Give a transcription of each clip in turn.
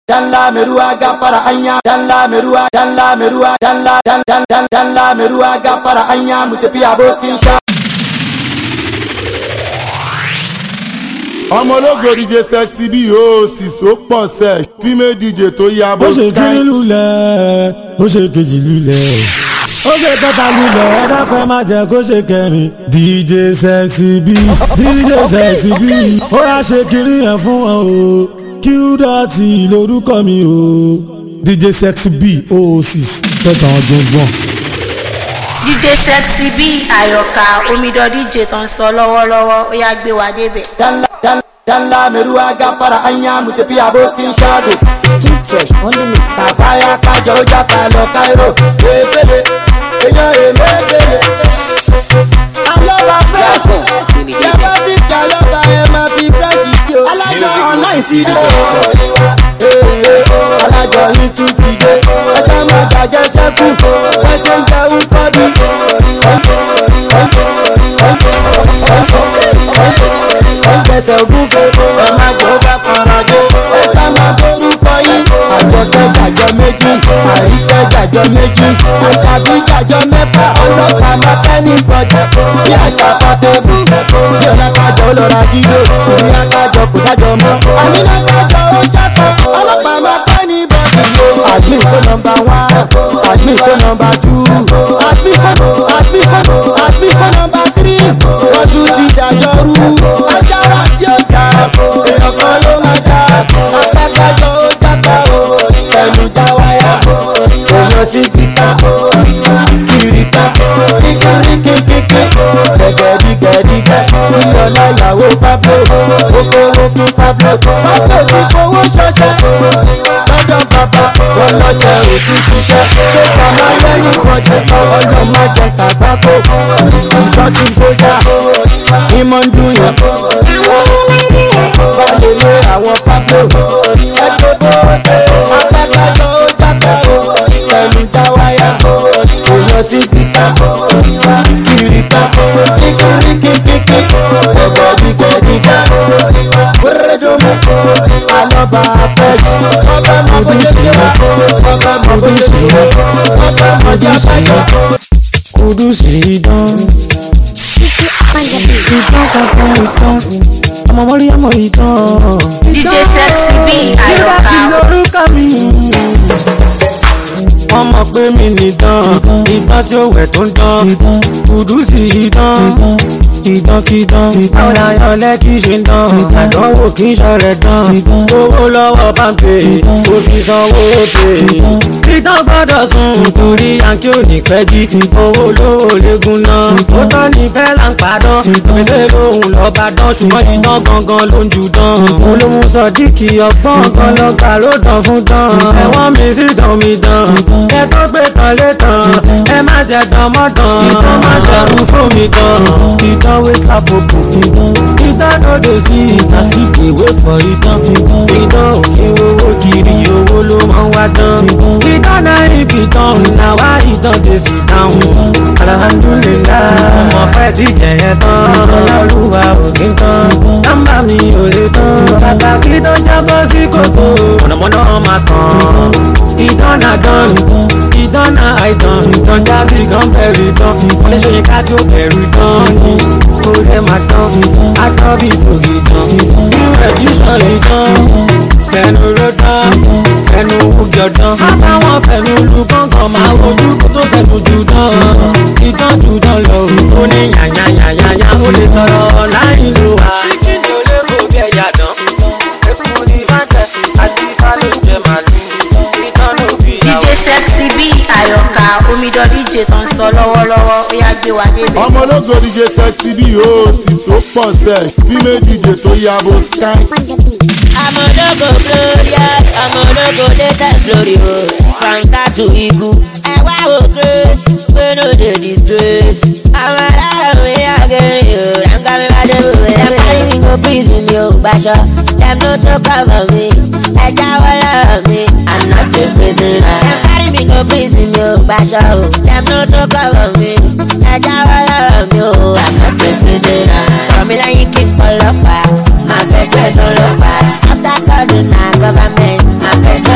dalla mai ruwa gafara anya dalla mai ruwa dalla mai ruwa dalla dalla dalla mai ruwa gafara anya mu tafi abokin sha ọmọ ológo dj sexy bí o sì so pọ̀ sẹ̀ fímẹ́ dj tó ya bó ó ṣe kíní style. lulẹ̀ ó ṣe kejì lulẹ̀ ó ṣe kẹta lulẹ̀ ẹ dákun ẹ má jẹ́ kó ṣe kẹrin dj sexy b dj sexy b ó yá ṣe kíní yẹn fún wọn o q dọ̀tí lórúkọ mi o dj sexy b o six sẹ́tàn ọdún gbọ̀n. DJ Sexy bí àyọ̀ká omidan DJ tó ń sọ lọ́wọ́lọ́wọ́ ó yá gbé wa débẹ̀. dalla dalla dalla mai ruwa gafara anya mu tafi abokin shago Keep fresh on the mix. kàfáyà kájọ ó jápa lọ káírò efele èèyàn èmefele. alọ́ba fresh yàrá tí kí alọ́ba ẹ máa fi fresh sí o. alájọ online ti dé. alájọ yìí tún ti dé. ẹ ṣe máa jàjẹ́ sẹ́kù ẹ ṣe ń jẹun kọ́bí. ẹ̀jẹ̀sẹ̀ ògúnfe ẹ má jẹ́ ó bá kanra dé. ẹ ṣá máa dórúkọ yín. àjọkẹ́ jàjọ méjì àríkẹ́ jàjọ méjì àṣàbí jàjọ mẹ́fà ọlọ́pàá mẹ́kẹ́ni gbọ́dọ̀ bí àṣà pàtẹ́bù. tí ọ̀nà kájọ ó lọ́ra dídò sùnmí akájọ kò dájọ mọ́. àmínà kájọ ó jákọ̀ ọlọ́pàá mẹ́kẹ́ni bọ́dọ̀. admin kó nọmba one admin kó nọmba two admin kó admin kó admin kó nọmba three wọ́n tún ti dájọ́ rú. ajára tí ó dá èèyàn kan ló máa dá apákájọ ó jápa o ẹnu já wáyà èèyàn sí kíkà kìrìkà kíkìríkìkìkì gẹ̀gẹ̀dígẹ̀dígẹ̀ ìyọ̀lá ìyàwó pablo okòwò fún pablo pablo ti fowó ṣọṣẹ́ lọ́dọ̀ bàbá wọn lọ́jọ́ òtún ṣiṣẹ́ ṣé màmá lẹ́nu bọ́jẹ́ ọlọ́mọ jẹ kàgbákò ìsọtí sójà ìmọ̀ ń dùn yẹn balẹ̀ lé àwọn pablo ẹgbẹ́ bóde apákájọ ó jápa o ẹnu já wáyà èèyàn sí kíkà kìrìkà kíkìríkìkìkì ẹgbẹ́dígbẹ́dígbà wérédùnmù alọ́ba afẹ́jì ọba mọ̀bọ́dẹ́bíyà ọba mọ̀bọ́dẹ́bíyà ọba mọ̀jáfẹ́jọ́. kùdùsì idán ìtàn kankan ìtàn ọmọ mọ́rí ọmọ ìtàn. DJ Sexy bí nígbà tí àyọ̀ká lórúkọ mi. wọ́n mọ̀ pé mi nìtàn ìtàn tí ó wẹ̀ tó ń tán kùdùsì ìtàn ìtànkìtàn àwọn àyàn lẹ́kì ṣe ń tán àdánwò kì í ṣọ̀rẹ̀ tán owó lọ́wọ́ pàmpé kò fi sanwó pè. ìtàn gbọ́dọ̀ sùn torí yankí ò ní pẹ́ jí owó lówó léegun náà ó tọ́ ní fẹ́ là ń padàn gbèsè lòun lọ́ba dán ṣùgbọ́n ìtàn gangan ló ń jù dán. òun ló mú sọdíkì ọgbọ́n kan lọ́gbà ló tán fún tán ẹ̀wọ̀n mi sì tán mi dán ẹ tó gbé tán lé tán ẹ má jẹ tán mọ́ tán ìtàn má ṣẹ̀rù fún mi tán ìtàn wé sábòkù ìtàn ló dé sí ìtàn sí ìwé fọ ìtàn ìtàn òkè owó kiri owó ló máa ń wá tán ìtàn náà ibi tán làwa ìtàn dé sí táwọn alhamdulilayi ọmọ pẹ́ ti jẹ̀yẹ tán ọlọ́rùwà òkè tán nọ́mbà mi ò lè tán pàtàkì tó jábọ́ sí kòtò mọ̀nàmọ́ná máa tán ìtàn náà dán ìtàn náà àìtàn ìtàn jásí kan bẹ̀rù tán wọ́n lè ṣe ká tó bẹ̀rù tán kó lè máa tán àtọ́ bí tòkì tán irú ẹ̀ tí sọ ìtàn fẹnu ló tán fẹnu wújọ tán àtàwọn fẹnu lu kọ̀ọ̀kan máa wojú kó tó fẹnu jù tán ìtàn jù tán lọ ó ní yàyàyàyàyà ó lè sọ̀rọ̀ láì lo wa. ṣíkìnì ò lè kó bí ẹ̀yà dán epo ní fàtẹ àti fàlóúnjẹ màlúù ìtàn ló bí ìyàwó. DJ Sexy bí àyọ̀ká omidan DJ tó ń sọ lọ́wọ́lọ́wọ́ ó yá gbé wa débẹ̀. ọmọ ológo dj sexy bí o sì so pọ̀ sẹ̀ fímẹ́ dj tó ya bó style. Amọ̀dọ́gò glorious, amọ̀dọ́gò latest glory o. From start to igu. Ẹ wá wo grace, pé no dey disgrace. Àwọn aláàrùn mi àgẹ̀rẹ̀ o, ráńgá mi bá dé bò wẹ̀. Dem carry me go prison mi ò gbaṣọ. Dem no tó cover mi. Ẹ jáwọ́ lọ́rọ̀ mi, I'm not a prisoner. Dem carry me go prison mi ò gbaṣọ o. Dem no tó cover mi. Ẹ jáwọ́ lọ́rọ̀ mi o, I'm not a prisoner. Sọ̀rọ̀ mi lẹ́yìn kí n pọ̀ lọ́pàá, máa fẹ́ gbẹ̀sán lọ́pàá. After calling na government, máa fẹ́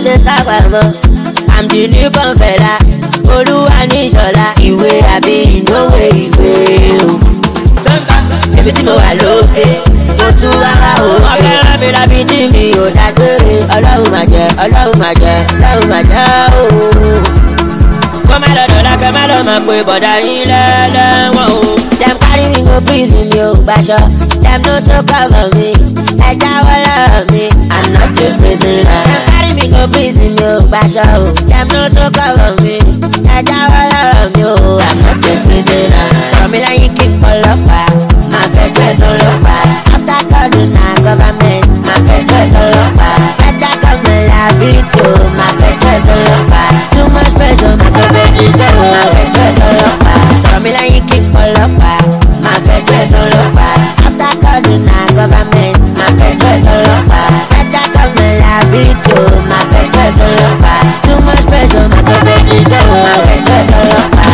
ṣe sábàmọ́ àmì ní bọ̀ǹfẹ̀lá olúwa ní ìṣọ̀lá ìwé àbí ìnáwó ìwé o. èmi tí mo wà lókè mo tún wá wá o. wọ́n fẹ́ rán mi lábí tí mi ò dágbére ọlọ́run mà jẹ́ ọlọ́run mà jẹ́ ọlọ́run mà jẹ́ o. kó má lọ dọ̀la kó má lọ mọ̀ pé bọ̀dá yín lẹ́lẹ́wọ̀n o. dem carry me go prison mi ò gbaṣọ dem no so cover me ẹ jáwọ́ lọ́rọ̀ mi i'm not a prisoner. dem carry me go prison mi ò gbaṣọ o dem no so cover me ẹ jáwọ́ lọ́rọ̀ mi o i'm not a prisoner. sọ̀rọ̀ mi lẹ́yìn kí n pọlọ́pàá máa fẹ́ tẹ̀sán lọ́pàá after calling na government máa fẹ́ tẹ̀sán lọ́pàá federal government làbí tó máa fẹ́ tẹ̀sán lọ́pàá too much pressure máa tó fẹ́ jíṣẹ́ o máa fẹ́ tẹ̀sán lọ́pàá sọ̀rọ̀ mi lẹ́yìn kí n pọlọ́pàá máa fẹ́ tẹ̀sán lọ́pàá after calling na government máa fẹ́ tẹ̀sán lọ́pàá federal government làbí tó máa fẹ́ tẹ̀sán lọ́pàá too much pressure máa tó fẹ́ jíṣẹ́ o máa fẹ́ tẹ̀sán lọ́pàá.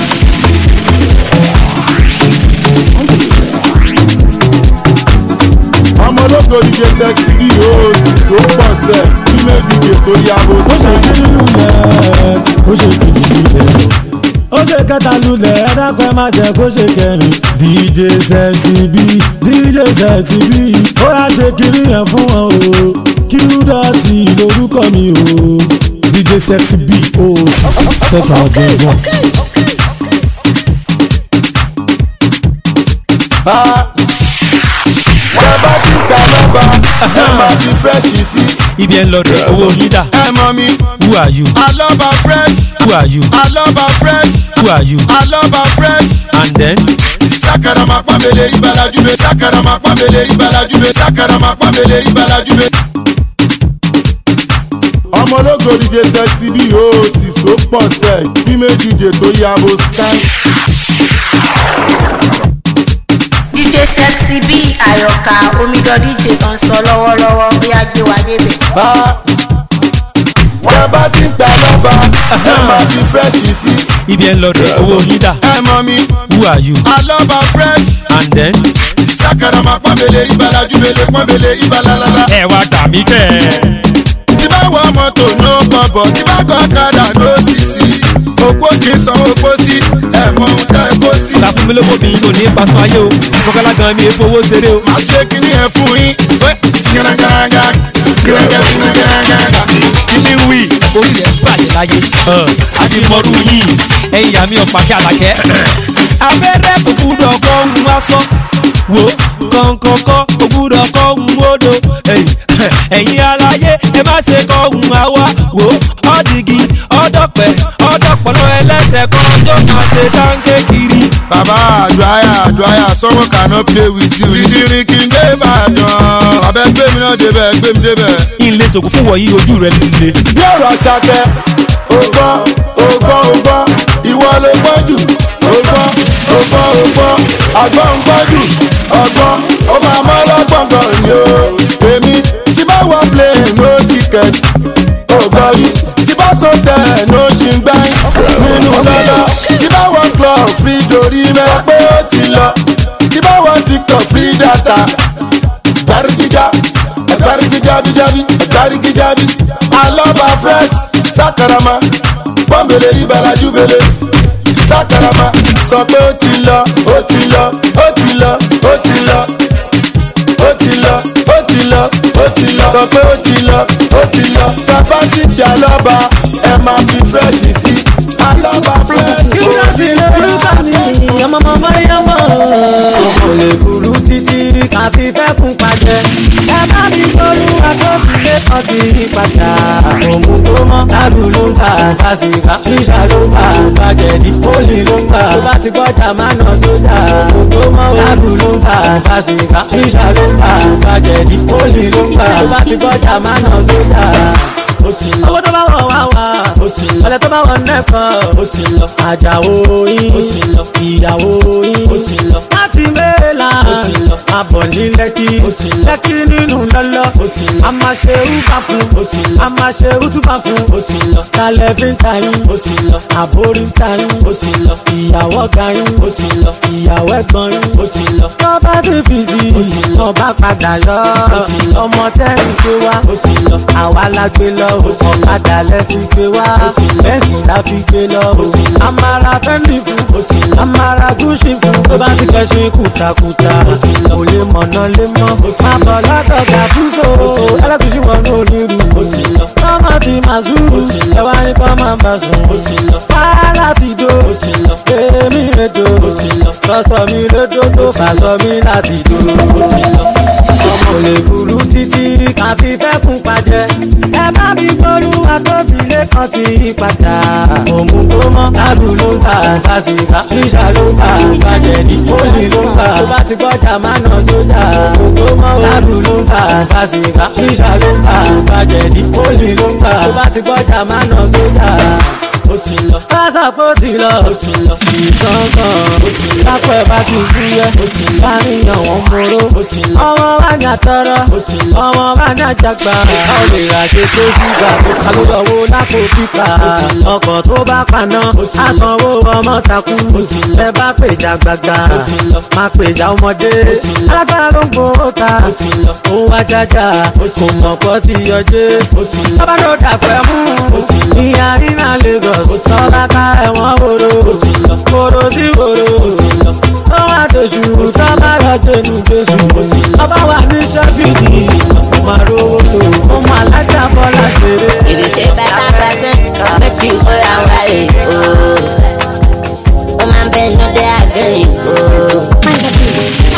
ọmọ ológo díje sẹ́kì bí òòsì tó pọ̀ sẹ́ kí méjìdè tó yàgò ó ṣe sí. kí lulẹ̀ ó ṣe kìlì lulẹ̀ ó ṣe kẹta lulẹ̀ ẹ dápẹ́ má jẹ́ kó ṣe kẹrin dj sexy b dj sexy b ó yà ṣe kiri yẹn fún wọn o kí dọ̀tí lórúkọ mi o dj sexy b ó ṣẹta ọ̀jọ̀gbọ́n. wọ́n bá ti gbà lọ́ba ẹ máa fi fírẹ́ṣì sí. ibi ẹ̀ ń lọ rẹ̀ owó nídà ẹ mọ mi who are you alọ́ba fresh who are you alọ́ba fresh who are you alọ́ba fresh. and then sakara ma pamele ibalajube sakara ma pamele ibalajube sakara ma pamele ibalajube. ọmọ ológo díje sẹ́sì bí òòsì tó pọ̀ sẹ́ kí méjìdè tó yàgò sky. dj sexy bí àyọkà omidan dj tó ń sọ lọ́wọ́lọ́wọ́ bóyá gbé wa débẹ̀. wọ́n bá ti gbà lọ́ba ẹ máa fi fírẹ́ṣì sí. ibi ẹ̀ ń lọ rẹ̀ owó nídà ẹ mọ mi who are you alọ́ba fresh and then sakara ma pamele ibalajube lè pamele ibalalala. ẹ wá gbà mí kẹ́ ẹ. tí bá wọ mọ́tò ló bọ̀bọ̀ tí bá gbọ́ kádà ló sì sí. òkú kì í sanwó pósí ẹ̀ mọ ohun tẹ́ ẹ kó sí. ta fún mi lówó mi ò ní paṣọ ayé o kọ́kọ́lá gan mi èfowó ṣeré o. má ṣe kíní ẹ fún yín. sirangaraga sirangaraga. léwì orí rẹ̀ bàjẹ́ láyé a ti mọ̀rú yìí ẹ̀yin ìyá mi ọ̀pá kí àlàkẹ́. abẹ́rẹ́ kò gbúdọ̀ kọ́ ohun asán wo kọ̀ǹkọ̀ǹkọ̀ kò gbúdọ̀ kọ́ ohun odò ẹ̀yin aláyé ẹ má ṣe kọ́ ohun àwa wo ọ̀dìgì ọ̀dọ̀pẹ̀ ọ̀dọ̀pọ̀lọ́ ẹlẹ́sẹ̀ kan tó máa ṣe táǹkì kiri. bàbá àdúráyà àdúráyà someone cannot play with you. ìdírin kì í dé ìbàdàn. abẹ́ gbé mi náà débẹ̀ gbé mi débẹ̀. ilé sòkò fún wọ̀nyí ojú rẹ̀ líle. bí ọ̀rọ̀ ṣakẹ́ ògbọ́n ògbọ́n ògbọ́n ìwọ ló gbọ́n jù ògbọ́n ògbọ́n ògbọ́n àgbọ̀n ń gbọ́n jù ọgbọ́n ó máa mọ́ lọ́gbọ̀n gan ni o èmi tí bá wọ plane no ticket ògbọ́n yìí tí bá sọ tẹ̀ no ṣì ń gbẹ́ nínú lọ́lọ́ tí bá wọ club free dorí mẹ́ pé ó ti lọ tí bá wọ tiktok free data gbárùkíjà gbárùkíjàbíjàbí gbárùkíjàbí alọ́ba fresh sakarama pọ́nbele ibalajúbele sakarama sọ pé ó ti lọ ó ti lọ ó ti lọ ó ti lọ ó ti lọ ó ti lọ ó ti lọ sọ pé ó ti lọ ó ti lọ bàbá ti di alọ́ba ẹ máa fi fresh sí alọ́ba fresh. kí ló ti lè rúkà mí ọmọ ọmọ yẹmọ kò lè burú títí káfí fẹ́ kún pàjẹ́ ẹ bá mi gbóru agbófinlé kan ti yí padà òmù tó mọ́ lábù ló ń ta àtàsíkà ṣíṣà ló ń ta àgbàjẹ̀dí pólì ló ń ta tó bá ti gbọ́jà má nà sójà òmù tó mọ́ lábù ló ń ta àtàsíkà ṣíṣà ló ń ta àgbàjẹ̀dí pólì ló ń ta tó bá ti gbọ́jà má nà sójà ó ti lọ. owó tó bá wọ̀ wá wá. ó ti lọ. ọ̀lẹ́ tó bá wọ̀ nẹ́kan. ó ti lọ. àjàwó yín. ó ti lọ. ìyàwó yín. ó ti lọ. láti mẹ́la. ó ti lọ. abọ̀ ní lẹ́kì. ó ti lọ. lẹ́kì nínú lọ́lọ́. ó ti lọ. a máa ṣe úbà fún. ó ti lọ. a máa ṣe útúbà fún. ó ti lọ. kálẹ̀ fi ń ta yín ó ti lọ àbórí ń ta yín ó ti lọ ìyàwó ga yín ó ti lọ ìyàwó ẹ̀gbọ́n yín ó ti lọ tó bá ti fi sí i tó bá padà yọ ọmọ tẹ́rìn gbé wá ó ti lọ àwa la gbé lọ ọ̀kadà lẹ́ fi gbé wá bẹ́ẹ̀sì la fi gbé lọ amara fẹ́ndì fún amara gúúsì fún tó bá ti kẹ́sìn kùtàkùtà kò lè mọ̀nà lé mọ́ má bọ̀ lọ́dọ̀ gàdúsò ẹlẹ́gùsì wọn ní onírú tọ́mọ ti máa zúrù ẹwà ní kọ́ máa bá sùn wàhálà ti dó èmi ètò sọ́sọ́ mi lójó tó fàṣọ mi láti dó ọmọ lè burú títí káfí fẹ́ kún pàjẹ́ ẹ bá mi gbóru àtòbílẹ̀ kan sí padà òmù tó mọ́ tábù ló ń ta kásìkà ṣíṣà ló ń ta bàjẹ́ ní pólì ló ń ta tó bá ti gbọ́jà má nà sójà òmù tó mọ́ tábù ló ń ta kásìkà ṣíṣà ló ń ta bàjẹ́ ní pólì ló ń ta tó bá ti gbọ́jà má nà sójà ó ti lọ. Pásá kó ti lọ. ó ti lọ. Ìkankan. ó ti lọ. Lápẹ̀ bá ti fúyẹ́. ó ti lọ. Láníyàn wọn moro. ó ti lọ. Ọmọ bá ní àtọrọ. ó ti lọ. Ọmọ bá ní àjàgbá. A ò lè ra ṣe tó ṣúgà. Alóyọ̀wó lápò pípa. Ọkọ̀ tó bá paná. Asanwó ọmọ takú. Ẹ bá pèjà gbàgbà. Má pèjà ọmọdé. Alágbára ló ń gbowó ta. Òun wá jájà. Kò mọ̀ pọ́ ti yọjé. Bábá ló dàpẹ́ mú. Ìyá rí náà Lagos tọ́ba ká ẹ̀wọ̀n woro woro sí woro ó wá dojú tọ́ba lọ jẹnu jésù ọba wà ní sẹ́fìdì máa rówó tó ó máa lájà bọ́lá ṣeré. If you say better person, make you go and write it, oh. Oh, man, Ben, no, they are getting, oh.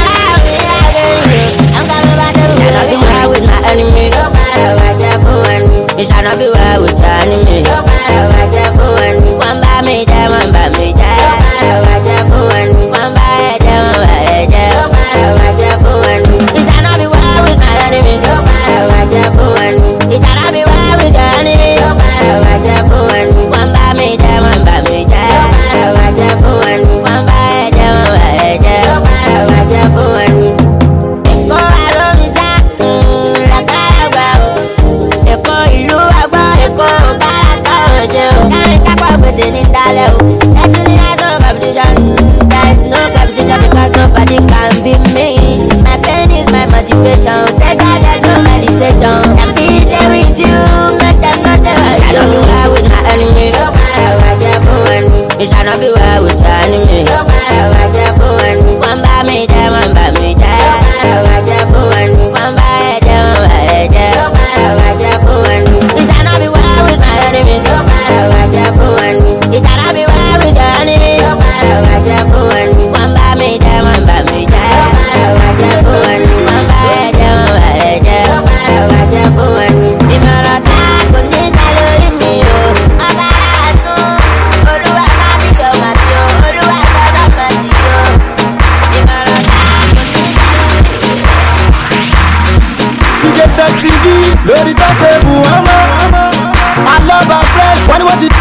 I'm coming back to Shall not be wild with my enemy. No matter what you're doing. You shall not be wild with your enemy. No matter what you're doing. One by me, there, one by me, there. No matter what you're doing. One by there, one by there. No matter what you're doing. You shall not be wild with my enemy. No matter what you're doing. You shall not be wild with your enemy. No matter what you're doing. One by me, there, one by me, there. No matter what you're doing. One by there, one by there. No matter what you're doing. Èkó àròmísà lágbàlagbà o. Èkó ìlú àgbọ̀ Èkó bárakà òjò. Kárin kápọ̀ gbèsè ní dalẹ̀ o. Ẹtú ní àtọ̀ competition. There is no competition because nobody can be me. My pain is my motivation. Take out that no meditation. Can be there with you. Make them know they were you. Shall not be well with my enemy. No matter what you're doing. You shall not be well with your enemy. No matter what you're doing. One by me, there, one by me, there. No matter what you're doing. One by there, one by there. No matter what you're doing. You shall not be well with my enemy. No matter what you're doing. You shall not be well with your enemy. No matter what you're doing. One by me, there, one by me, there. No matter what you're doing. One by there, one by there. No matter what you're doing. Ìmọ̀ràn tá kò ní sá lórí mi o. Ọba àánú, Olúwa bá mi jọ màtí o. Olúwa gbọ́dọ̀ màtí o. Ìmọ̀ràn tá kò ní sá lórí mi o. DJ sexy bí lórí tọ́tẹ̀bù ọmọ alọ́ba fresh wọ́n ní wọ́n ti.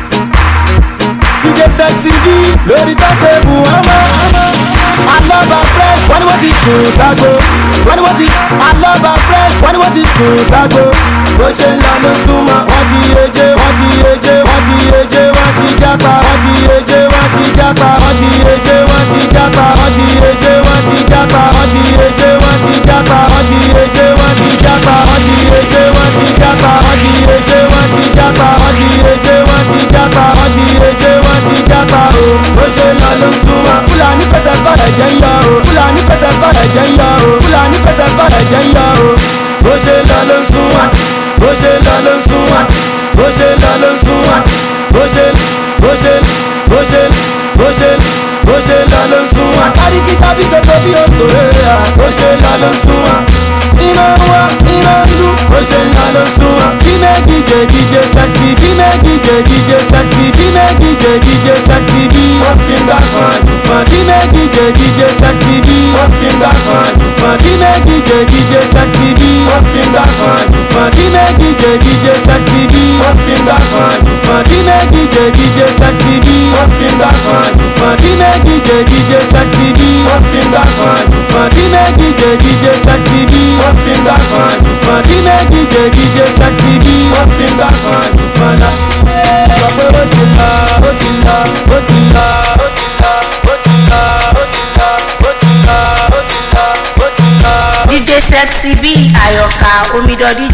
DJ sexy bí lórí tọ́tẹ̀bù ọmọ alọ́ba fresh wọ́n ní wọ́n ti sùn ságo wọ́n ní wọ́n ti alọ́ba fresh wọ́n ní wọ́n ti sùn ságo bó ṣe ń lọ ló súnmọ́ wọ́n ti yeje wọ́n ti yeje wọ́n ti yeje wọ́n ti jápa wọ́n ti yeje wọ́n ti jápa wọ́n ti yeje wọ́n ti jápa wọ́n ti yeje wọ́n ti jápa wọ́n ti yeje wọ́n ti jápa wọ́n ti yeje wọ́n ti jápa wọ́n ti yeje wọ́n ti jápa wọ́n ti yeje wọ́n ti jápa wọ́n ti yeje wọ́n ti jápa wọ́n ti yeje wọ́n ti jápa o bó ṣe lọ ló súnmọ́ fúlàní fẹsẹ̀ kọ́ ẹ̀jẹ̀ ń yọ o fúlàní fẹsẹ̀ kọ́ ẹ̀jẹ̀ ń yọ o fúlàní fẹsẹ̀ kọ́ ẹ̀jẹ̀ ń yọ o bó ṣe lọ ló súnmọ́ bó ṣe lọ ló súnmọ́ bó ṣe lọ ló súnmọ́ bó ṣe bó ṣe bó ṣe bó ṣe bó ṣe lọ ló súnmọ́ àríkí tábí tètè bí òtò rẹ̀ bó ṣe lọ ló súnmọ́ iná wá iná ń dún bó ṣe lọ ló súnmọ́ bí méjì jẹ jíjẹ sẹ́kì bí méjì jẹ jíjẹ sẹ́kì bí méjì jẹ jíjẹ sẹ́kì bí wọ́n fi gbà kan dùkan bí méjì jẹ jíjẹ sẹ́kì bí wọ́n fi gbà kan dùkan bí méjì jẹ jíjẹ sẹ́kì bí wọ́n fi gbà kan dùkan bí méjì jẹ jíjẹ sẹ́kì bí wọ́n fi gbà kan dùkan bí méjì jẹ jíjẹ sẹ́kì bí wọ́n fi gbà kan dùkan bí méjì jẹ jíjẹ sẹ́kì bí wọ́n fi gbà kan dùkan bí méjì jẹ jíjẹ sẹ́kì bí wọ́n fi gbà kan dùkan bí méjì jẹ jíjẹ sẹ́kì bí wọ́n fi gbà kan dùkan náà.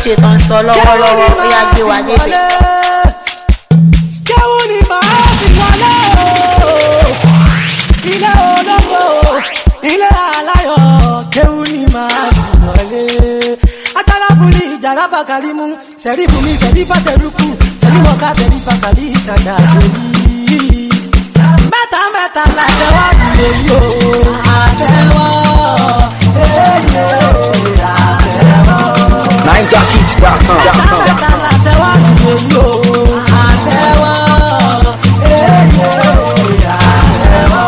tó ń sọ lọ́wọ́lọ́wọ́ ó yá gbé wa débẹ̀. Kéwù ni màá fi wọlé o. Ilé olóko, ilé aláyọ̀. Kéwù ni màá fi wọlé. Atala fún ní ìjàrá fàkàrí mú. Sẹ̀rí fún mi, sẹ̀rí fàṣẹ̀rúkù. Sẹ̀rí mọ̀ká, sẹ̀rí fàkàrí ìsàdà sórí. Mẹ́ta mẹ́ta la tẹ́wọ́ dìde yìí o. Àtẹ́wọ́, èyí àtẹ́wọ́. NineJockey.com. Mẹ́ta la tẹ́wọ́ dìde yìí o. Àtẹ́wọ́, èyí àtẹ́wọ́.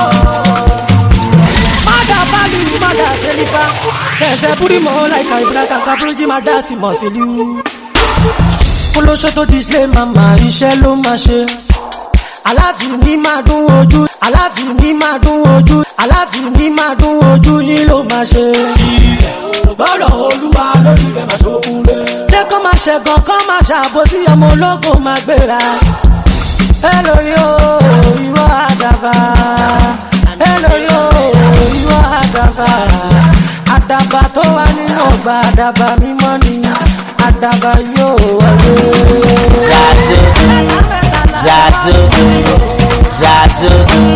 Mada Fali, Mada Selifa. Sẹ̀sẹ̀ búrí mọ́ láìka ìbúra kankan búrújí máa dá sí mọ̀ sílú. Olóṣó tó display màmá iṣẹ́ ló máa ṣe. Aláàtì mi máa dún ojú. Aláàtì mi máa dún ojú. Aláàtì mi máa dún ojú yín ló máa ṣe. Ilẹ̀ ò gbọ́dọ̀ olúwa lórí rẹ̀ máa ṣòun lẹ̀. Jẹ́ kó máa ṣẹ̀gàn kó máa ṣàbòsí ọmọ ológo máa gbéra. Hello yo, ìwọ àdàbà. Hello yo, ìwọ àdàbà. Àdàbà tó wà nínú ọgbà àdàbà mímọ́ ni. Àdàbà yóò wọlé. Zazu, Zazu,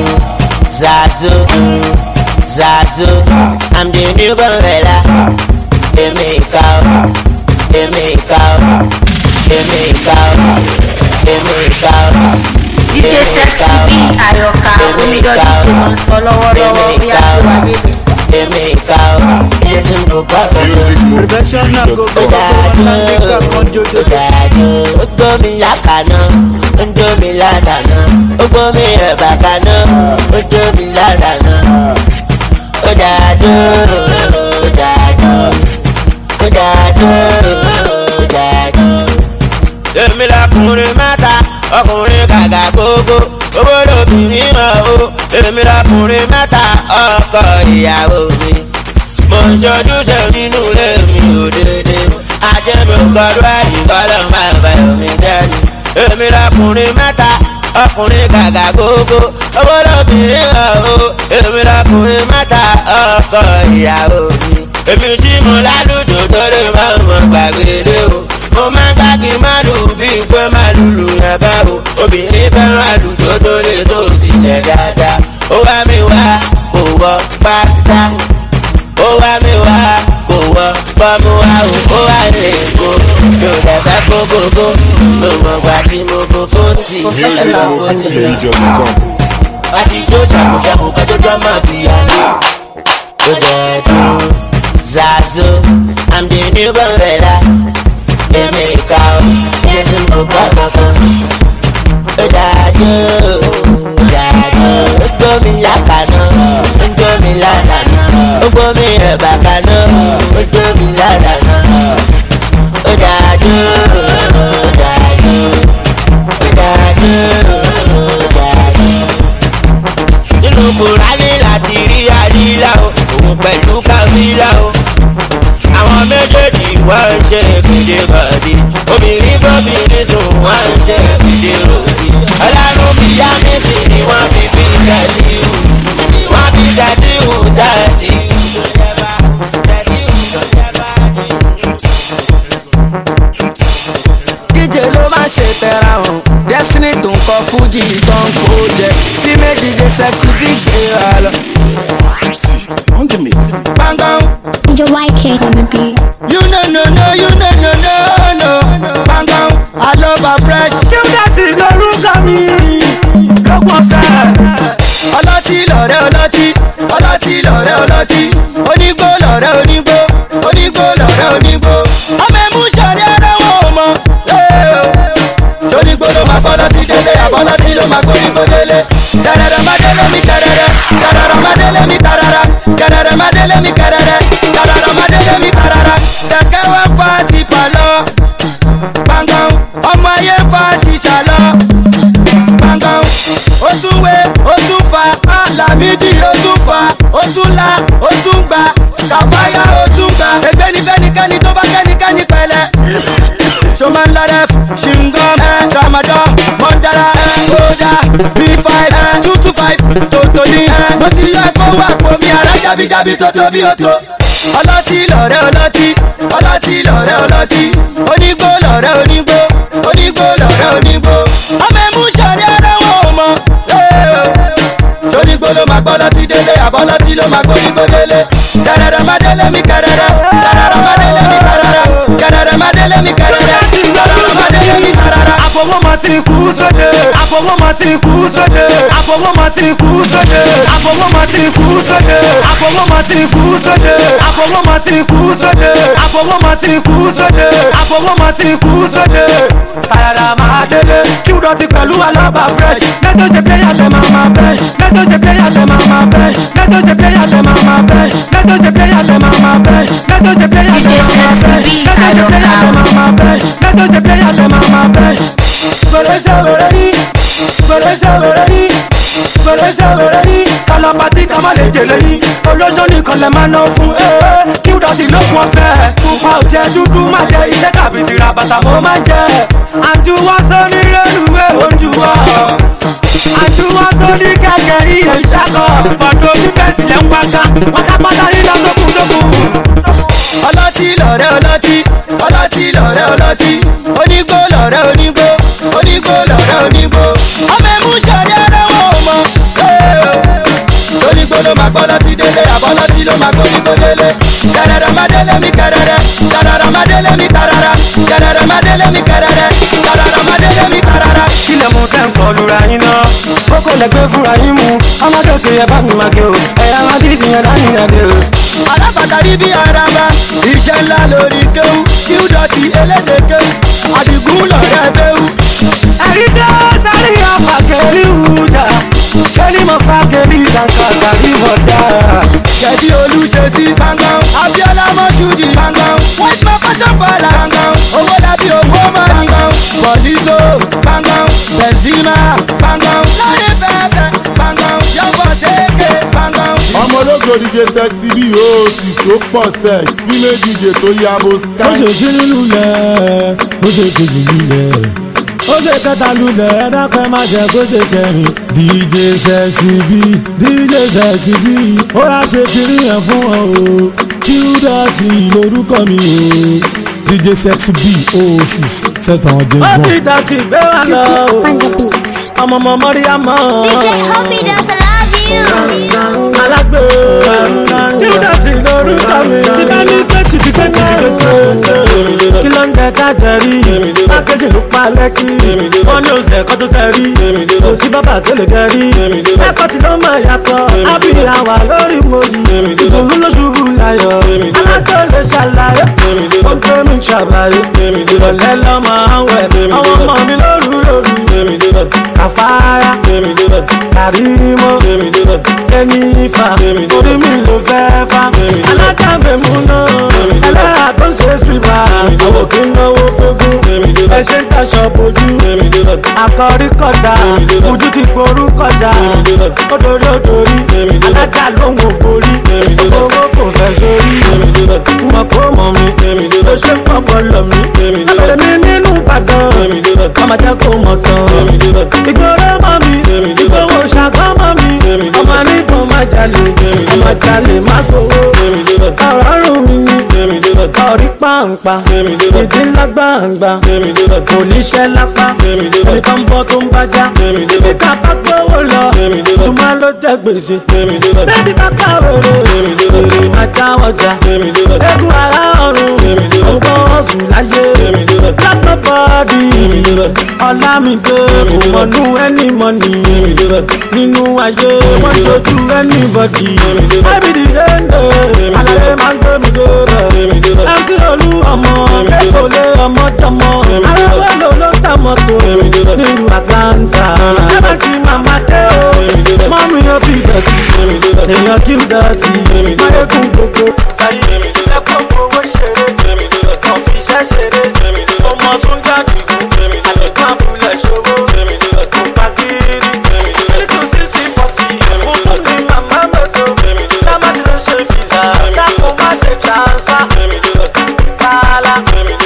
Zazu, Zazu. I'm the new Bangala. Emi cow, Emi cow, Emi cow, Emi cow. DJ Sexy B Àyọ̀ká Omidọ́ DJ tó ń sọ lọ́wọ́lọ́wọ́ ó yá gbé wa débẹ̀. Emi cow. Yesu go papa. Professional go go go Odájú, odájú, ó gbómi lákàná, ó gbómi ládàná, ó gbómi ẹ̀bà kaná, ó gbómi ládàná. Odájú, odájú, odájú, odájú. Èmi lọkùnrin mẹ́ta, ọkùnrin kàkà gbogbo, owó lóbìnrin mọ̀ o. Èmi lọkùnrin mẹ́ta, ọkọ ìyàwó mi mo ń ṣojúṣe nínú ilé mi ò dédé ajé mi ò gbọdọ̀ ẹ̀yìn kọ́lọ́ máa bá omi jẹ́ni. èmi lọkùnrin mẹ́ta ọkùnrin gàgà gógó owó lóbìnrin ọ̀hún èmi lọkùnrin mẹ́ta ọkọ ìyàwó mi. èmi tí mo lálùjò tó lè máa mọ̀ gbàgbé lé o mo máa ń káàkiri má lù bíi pé má lùlù yẹn bá o obìnrin fẹ́ràn àlùjò tó lè tó tilẹ̀ dáadáa ó wá mi wá kò wọ pátá ó wá mi wá kò wọ bọ́mú wá o ó wá lè kó mi ò dẹ̀ fẹ́ kó gbogbo mi ò mọ̀ gbà tí mo fò fóòtì Professional ìlànà and fóòtì. DJ.com. Àti tó ṣàkóṣàkó kájọ́jọ́ máa bí àná. Ó jẹ́ dùn Zazu, I'm the new Bangala. Èmi ìka o, iye tí mo bá kankan. Ó dájú, ó dájú, ó gbómi lákàná, ó gbómi ládàná, ó gbómi ẹ̀bà kaná, ó gbómi ládàná. Ó dájú, ó dájú, ó dájú, ó dájú nínú kùránì láti rí àdílà o òun pẹ̀lú káfílà o. àwọn méjèèjì wọ́n ń ṣe fìdí bọ̀dí obìnrin bọ́bìnrin sùn wọ́n ń ṣe fìdí ròdì. ọlọ́run bí yámẹ́tì ni wọ́n fi fi tẹ̀síwù wọ́n fi tẹ̀síwù tẹ̀síwù tó jẹ́ bá tẹ̀síwù tó jẹ́ bá ní. DJ ló máa ṣe tẹ̀ra hàn Destiny tó ń kọ Fuji tó ń kó jẹ tí méjì DJ Sexy Big gbéra lọ. On the mix. Bangam, DJ YK on the beat. you no no no, you no no no no. Bangam, I love her fresh. Kíndàtì lorúkọ mi lọ́gbọ̀n fẹ́. Ọlọ́tí lọ̀rẹ́ ọlọ́tí, ọlọ́tí lọ̀rẹ́ ọlọ́tí. Onígbó lọ̀rẹ́ onígbó, onígbó lọ̀rẹ́ onígbó. Ọmọ ẹ̀mú sọ̀rẹ́ ara wọn ò mọ̀. Onígbó ló máa gbọ́ lọ́tí délé, àbọ̀lọ́tí ló máa gbọ́ onígbó délé. Tẹ̀rẹ̀rẹ̀ má délé mi tẹ̀rẹ̀rẹ̀, tẹ̀rẹ̀rẹ̀ má délé mi tàràrà, tẹ̀rẹ̀rẹ̀ má délé mi kẹ̀rẹ̀rẹ̀, tẹ̀rẹ̀rẹ̀ má délé mi tàràrà. Kẹ̀kẹ́ wá fa tipa lọ, gbàngàn, ọmọ ayé fa ṣìṣà lọ gbọ̀ngàn ó tún wé ó tún fa lámìdí ó tún fa ó tún la ó tún gba kàfáyà ó tún ga ẹgbẹ́ ní fẹ́nikẹ́ni tó bá kẹ́nikẹ́ni pẹ̀lẹ́. ṣọmọ ńlọrẹ ṣìngọ́m ẹ tramadol mọ́ndàrà ẹ kódà b five ẹ two two five tòtòní ẹ mo ti yọ ẹ̀kọ́ wà pọ̀ mi àrẹ jábíjábí tó tóbi ó tó. ọlọ́tí lọ̀rẹ́ ọlọ́tí ọlọ́tí lọ̀rẹ́ ọlọ́tí onígbó lọ̀rẹ́ onígbó onígbó lọ̀rẹ́ onígbó. ọmọ ẹ̀mú sọ̀rẹ́ ara wọn ò mọ̀. onígbó ló máa gbọ́ lọ́tí délé àbọ̀lọ́tí ló máa gbọ́ onígbó délé. kẹrẹrẹ má délé mi kẹrẹrẹ kẹrẹrẹ má délé mi kẹrẹrẹ kẹrẹrẹ má délé mi kẹrẹrẹ kẹrẹrẹ má délé mi kẹrẹrẹ. àfọwọ́mọ ti kú sóde àfọwọ́mọ ti kú sóde àfọwọ́mọ ti kú sóde àfọwọ́mọ ti kú sóde àfọwọ́mọ ti kú sóde àfọwọ́mọ ti kú sóde àfọwọ́mọ ti kú sóde àfọwọ́mọ ti kú sóde. tàyàrà máa délé kí wúdọ̀ ti pẹ̀lú alábà fresh lẹ́sọ̀ ṣe pé yàtẹ̀ máa máa bẹ́ẹ̀ lẹ́sọ̀ ṣe pé yàtẹ̀ máa máa bẹ́ẹ̀ lẹ́sọ̀ ṣe pé yàtẹ̀ máa máa bẹ́ẹ̀ lẹ́sọ̀ ṣe pé yàtẹ̀ máa máa bẹ́ẹ̀ lẹ́sọ̀ ṣe pé yàtẹ̀ máa máa bẹ́ẹ̀ lẹ́sọ̀ ṣe pé yàtẹ̀ máa máa bẹ́ẹ̀ lẹ́sọ̀ ṣe pé yàtẹ̀ máa máa bẹ́ẹ̀ gbèrèsè wèrè yìí gbèrèsè wèrè yìí gbèrèsè wèrè yìí kalabati ká má lè jèlè yìí olóṣó nìkan lè máa ná fún ee kí ó dọ̀tí lókun ọ̀fẹ́ pupa ò jẹ́ dúdú má jẹ iṣẹ́ tàbí tìrà bàtà mo máa ń jẹ àjùwọ́ sóní rélùwé ojú wa àjùwọ́ sóní kẹ̀kẹ́ iye ìṣàkọ̀ ọ̀dọ̀ oníkẹ́sì lẹ́ ń wáká pátápátá yíyá tókùtókù. ọlọ́tí lọ̀rẹ́ ọlọ́tí ọlọ́tí lọ̀rẹ́ ọlọ́tí onígbó lọ̀rẹ́ onígbó onígbó lọ̀rẹ́ onígbó ọmọ ẹ̀mú sọ̀rẹ́ ara wọn ò mọ̀ onígbó ló máa gbọ́ lọ́tí délé àbọ̀lọ́tí ló máa gbọ́ onígbó délé kẹrẹrẹ má délé mi kẹrẹrẹ kẹrẹrẹ má délé mi tarara kẹrẹrẹ má délé mi kẹrẹrẹ kẹrẹrẹ má délé mi tarara. ilẹ̀ mú tẹ́ ń kọ lura yín náà kókó lẹ́gbẹ́ fúnra yín mú ọmọdé òkè yẹ bá mi máa gé o ẹ̀yà máa dídì yẹn dání yẹn dé o. alápàtà rí bí araba iṣẹ́ ńlá lórí kéwú kí ó dọ̀tí elédè kéwú àdìgún lọ̀rẹ́ béwú. ẹ̀rí dé sáré ọ̀fà kẹ́lí wújà kẹ́lí mọ̀ fà kẹ́lí ìdàgbà kàrí mọ̀dá. ṣẹ̀dí olùṣe sí gbàngàn abiola mọ́ṣúdì gbàngàn white man fashion palace gbàngàn owó lábí owó máa ní gbàngàn bọ̀lísò gbàngàn benzema gbàngàn láyé bẹ́ẹ̀ gbàngàn yọ̀bọ̀ sékè gbàngàn. ọmọ ológo dj sexy bí o sì so pọ̀ sẹ̀ tí méjì dj tó yabo ó sky. ṣe kíní lulẹ̀ ó ṣe kejì lulẹ̀ ó ṣe kẹta lulẹ̀ ẹ dákẹ́ má jẹ́ kó ṣe kẹrin dj sexy b dj sexy b ó yà ṣe kiri yẹn fún ọ o qdọ̀tì lórúkọ mi o dj sexy b o six sẹ́tàn ọjọ́ ìgbọ̀n. ó ti dọ̀tí gbé wa lọ o on the beat. ọmọ ọmọ mọ́ríyámọ́. DJ Hoppy does I love you. alágbó qdọ̀tì lórúkọ mi. tí bá ní pé tìtì pé tìtì pé tìtì kí ló ń jẹ kájẹ rí pákéjì ló pa lẹ́kì wọ́n ní oṣù ẹ̀kọ́ tó ṣe rí kò sí bàbá tó lè gẹ rí ẹ̀kọ́ tí ló máa yàtọ̀ ábí àwà lórí mòyì ìdùnnú ló ṣubú láyọ̀ alájọ lè ṣàlàyé ó ń tó mi ṣàbàyè ìrọ̀lẹ́ lọ́mọ àwẹ̀ àwọn ọmọ mi lóru lóru kàfáyà kàrímọ́ jẹ́nífà orí mi ló fẹ́ fà alájà mẹ́mú náà ẹlẹ́yà tó ṣe sílíbà àwọn kì í náwó fógún ẹ ṣe ń taṣọ bojú àkọ́rí kọjá ojú ti gború kọjá odori odori alájà lóhùn ògbórí owó kò fẹ́ sórí mọ̀ kó mọ̀ mi ló ṣe fọ́pọ̀ lọ mi ẹ̀rẹ̀ mi nínú ìbàdàn ọmọdé kò mọ̀ tán ìgboro mọ̀ mi ìgboro ṣàgọ́ mọ̀ mi ọmọ nígbà má jalè ọmọ jalè má gbowó ọ̀rọ̀ rùn mí ni ọ̀rí pàǹpà ìdí ńlá gbàǹgbà kò níṣẹ́ lápá ẹni tó ń bọ́ tó ń bájá ibi ká bá gbówó lọ tùmọ̀ ló jẹ́ gbèsè bébí káká wèrè èrè má já ọjà egun ara ọ̀run ọgbọ́n ọ̀sùn láyé lásán bọ́ọ̀dì ọ̀làmìdé kò mọ̀nú ẹni mọ̀nì nínú ayé wọ́n tójú ẹni bọ̀dì ẹbí dìde ń dè alẹ́ máa ń gbé mi dé mc olú ọmọ kékolé ọmọ jọmọ aráwọ̀ ló ló ta mọ́tò nílùú atlanta ẹ̀bẹ̀ kí màmá dé o mọ́mí yóò bí dọ̀tí èèyàn kí n dọ̀tí máyégún gbogbo ayé ẹ̀kọ́ fowó ṣeré kan fi iṣẹ́ ṣeré ọmọ tún jáde àlẹ́kùn abúlé ṣòwò kò bá kiri little sixty forty kúkú ní màmá mọ́tò lámásì ló ṣe fìsà dákun má ṣe transfer kálá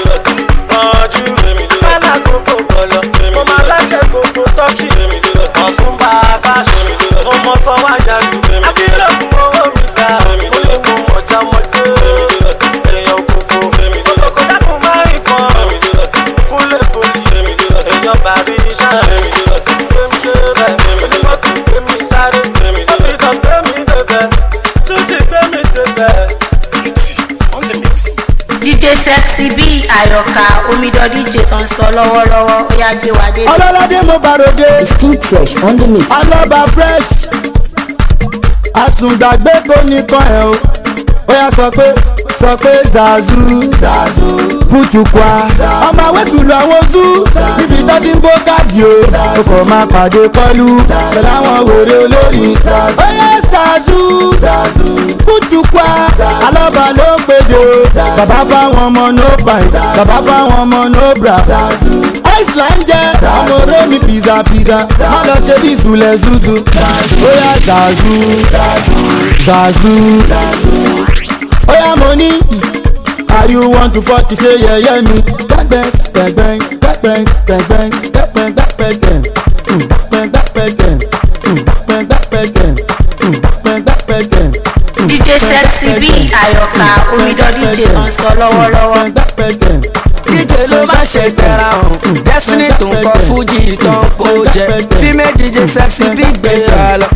rànjú kálá gbogbo bọ̀lọ̀ mo máa láṣẹ gbogbo tọ́kì ọ̀tún bá a káṣí mo mọ sọ wájà lù akérèkùn owó mi gbà. yan bàbí iṣẹ́ èmi débẹ̀ èmi débẹ̀ èmi débẹ̀ èmi sáré èmi débẹ̀ èmi débẹ̀ èmi débẹ̀ tún ti gbé mi débẹ̀. dj sexy bí àyọkà omidan dj tó ń sọ lọ́wọ́lọ́wọ́ ó yá gbé wa dé. ọlọ́ládé mo bàròdé Skin fresh on the mix. alọ́ba fresh àtúngbàgbé kò nìkan ẹ̀ o ó yà sọ pé sọ pé zazu zazu putukwa ọmọ awẹ́tùlù àwọn zú níbi tó ti ń bó káàdì o ó kò máa pàdé pọ́lú pẹ̀lú àwọn wèrè olórí ó yẹ zazu zazu putukwa alọ́ba ló ń pèdè o bàbá fáwọn ọmọ no pint bàbá fáwọn ọmọ no bra iceland jẹ́ ọmọ rémi pizza pizza má lọ ṣe bí ìsúlẹ̀ zuzu ó yà zazu zazu ó yà mo ní are you want to fọ́ọ̀kì ṣe yẹ̀yẹ́ mi gbẹ́gbẹ́ gbẹ́gbẹ́ gbẹ́gbẹ́ gbẹ́gbẹ́ gbẹ́gbẹ́ gbẹ́gbẹ́ gbẹ́gbẹ́ gbẹ́gbẹ́ gbẹ́gbẹ́ gbẹ́gbẹ́ gbẹ́gbẹ́ dj sexy bí àyọkà omidan dj tó ń sọ lọ́wọ́lọ́wọ́. dj ló má ṣe gbẹ̀ra hàn destiny tó ń kọ fújì tó ń kó jẹ female dj sexy bí gbéra lọ.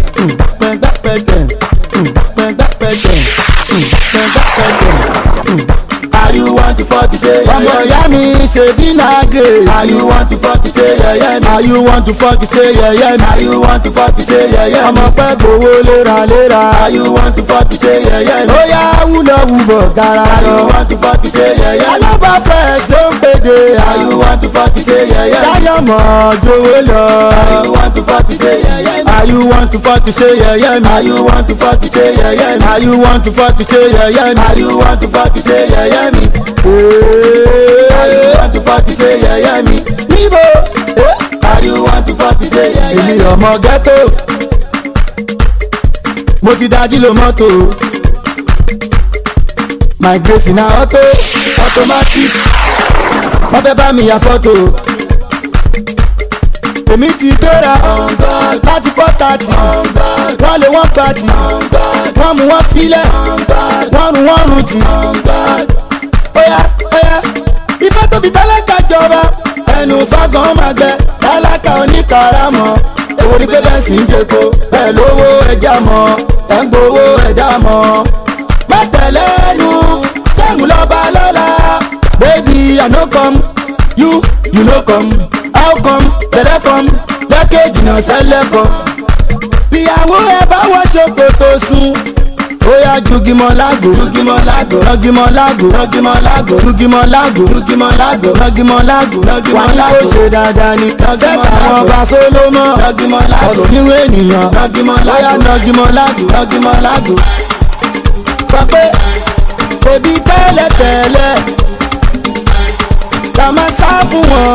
Are you want to fuck ṣe yẹyẹ? Ọmọ ìyá mi ṣe dínà grey. Are you want to fuck ṣe yẹyẹ? Are you want to fuck ṣe yẹyẹ? Are you want to fuck ṣe yẹyẹ? Ọmọ pẹ́ gbowó léraléra. Are you want to fuck ṣe yẹyẹ? Ó yá wúlọ̀ wúbọ̀ gara lọ. Are you want to fuck ṣe yẹyẹ? Alábà fresh ló ń pèdè. Are you want to fuck ṣe yẹyẹ? Dáyọ̀ mọ̀ jowó lọ. Are you want to fuck ṣe yẹyẹ? Are you want to fuck ṣe yẹyẹ? Are you want to fuck ṣe yẹyẹ? Are you want to fuck ṣe yẹyẹ? Are you want to fuck ṣe yẹyẹ mi? Are you want to fuck ṣe yẹyẹ mi? Níbo? Are you want to fuck ṣe yẹyẹ? Èmi ọmọ ghetto. Mo ti dájú lo mọ́tò. My grace na auto automatic. Wọ́n fẹ́ bá mi ya fọ́tò. Èmi ti gbéra láti four thirty. Wọ́n lé wọ́n pàtì. Wọ́n mú wọn sílẹ̀. Wọ́n rún wọ́n rún tì. Óyá óyá ìfẹ́ tóbi tálákà jọba. Ẹnu fagan máa gbẹ tálákà oníkàràmọ́. Èwo ni pé bẹ́ẹ̀ sì ń jẹ́ko. Bẹ́ẹ̀ lówó ẹja mọ́. Ẹ̀ ń gbowó ẹ̀dá mọ́. Mẹ́tẹ̀lẹ́nu sẹ́mu lọ́ba lọ́la. Baby, I no come, you, you no come. How come, tẹ̀lé come, lẹ́kẹ̀jì náà sẹ́lẹ̀ kọ. Ìyàwó ẹ bá wọ́n ṣòkòtò sùn. Ó yá jugimọ̀ lágò, jugimọ̀ lágò, rọ́gimọ̀ lágò, rọ́gimọ̀ lágò, jugimọ̀ lágò, jugimọ̀ lágò, rọ́gimọ̀ lágò, rọ́gimọ̀ lágò. Wọ́n ní kó ṣe dáadáa ni. Sẹ́ta àwọn ọba Sólómọ̀, rọ́gimọ̀ lágò. Ọ̀sùn níwé ènìyàn, rọ́gimọ̀ lágò. Ó yá nọ́gimọ̀ lágò, rọ́gimọ̀ lágò. Sọ pé òbí tẹ́lẹ̀tẹ́lẹ̀ ká máa sá fún wọn.